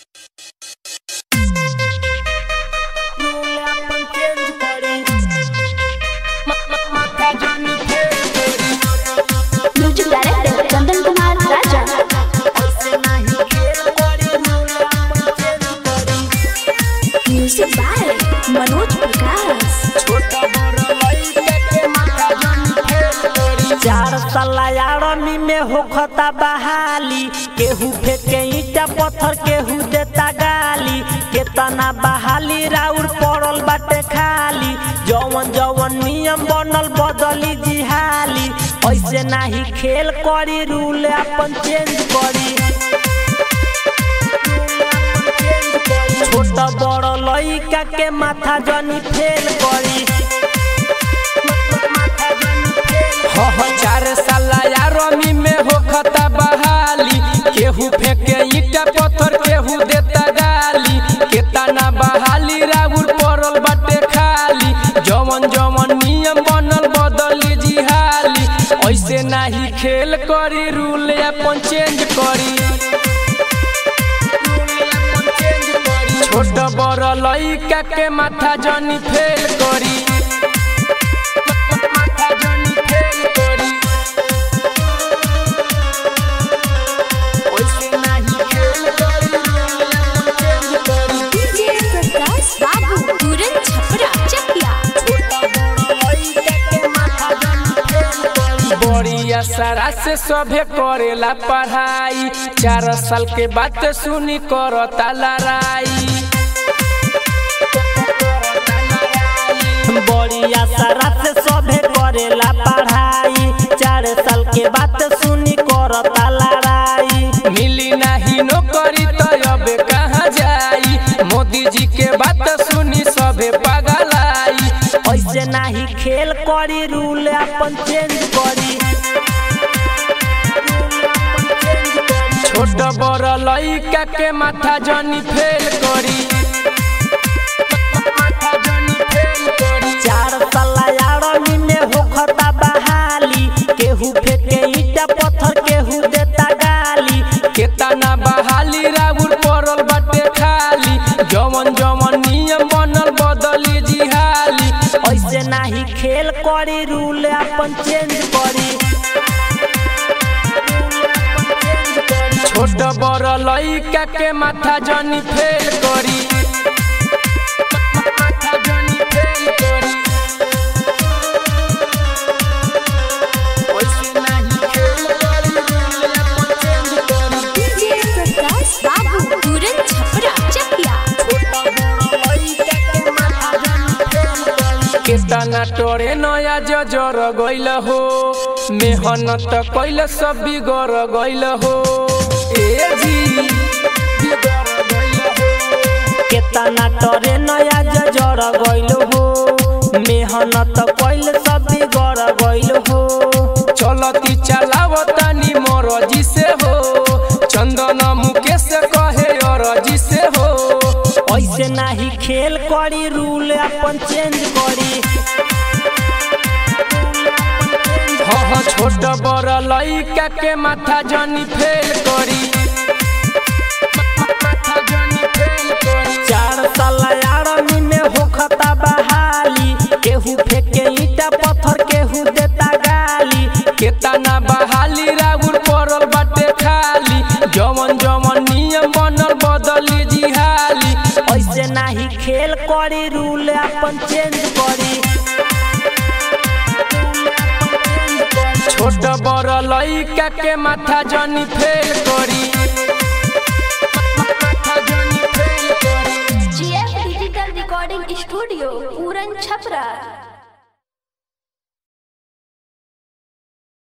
music director Chandan Kumar Raja music by Manoj Prakash चार साला यारमी में होखता बहाली केहू फेंके ईटा पत्थर केहू देता गाली केतना बहाली राउर पड़ल बाटे खाली जवन जवन नियम बनल बदली जिहाली ऐसे नाही खेल करी रूल अपन चेंज करी छोट बड़ लइका के माथा जनी फेल करी हो हो चार साला यारमी में होखता बहाली केहू फेंके ईटा पत्थर केहू देता गाली केतना बहाली राउर पड़ल बाटे खाली जवन जवन नियम बनल बदली जिहाली ऐसे नाही खेल करी रूल अपन चेंज करी छोट बड़ लइका के माथा जनी फेल करी माथा जनी फेल करी ओइसे नाही खेल करी चेंज करी डीजे प्रकाश बाबू पूरन छपरा चकिया बड़ी असरा से सभे करेला पढ़ाई चार साल के बात सुनी करता लड़ाई बड़ी आशा से सभे करेला पढ़ाई चार साल के बात सुनी करता लड़ाई मिली नहीं नौकरी तो अब कहाँ जाई मोदी जी के बात सुनी सभे पगलाई ऐसे नाही खेल करी रूल अपन चेंज करी छोट बड़ लइका के माथा जनी फेल करी माथा जनी फेल करी चार साला यारमी में होखता बहाली केहू फेंके ईटा पत्थर केहू देता गाली केतना बहाली राउर पड़ल बाटे खाली जवन जवन नियम बनल बदली जिहाली ऐसे नाही खेल करी रूल अपन चेंज करी छोट बड़ लइका के माथा जनी फेल करी माथा जनी फेल करी ओइसे नाही खेल करी रूल अपन चेंज करी डीजे प्रकाश बाबू पूरन छपरा चकिया केतना टोरे नया जजर गइल हो मेहनत कैल सब बिगड़ गइल हो ए जी बिगड़ गइल हो केतना तोरे नया जजर गइल हो मेहनत कइल सब बिगड़ गइल हो चलती चलावतानी मरजी से हो चंदन मुकेश कहे अरजी से हो ऐसे नाही खेल करी रूल अपन चेंज करी ह ह छोट बड़ लइका के माथा जनी फेल करी माथा जनी फेल करी चार साला यारमी में होखता बहाली केहू फेंके ईटा पत्थर केहू देता गाली केतना बहाली राउर पड़ल बाटे खाली जवन जवन नियम बनल बदली जिहाली ऐसे नाही खेल करी रूल अपन चेंज करी छोट बड़ लइका के माथा जनी फेल करी माथा जनी फेल करी जीएफ डिजिटल रिकॉर्डिंग स्टूडियो पूरन छपरा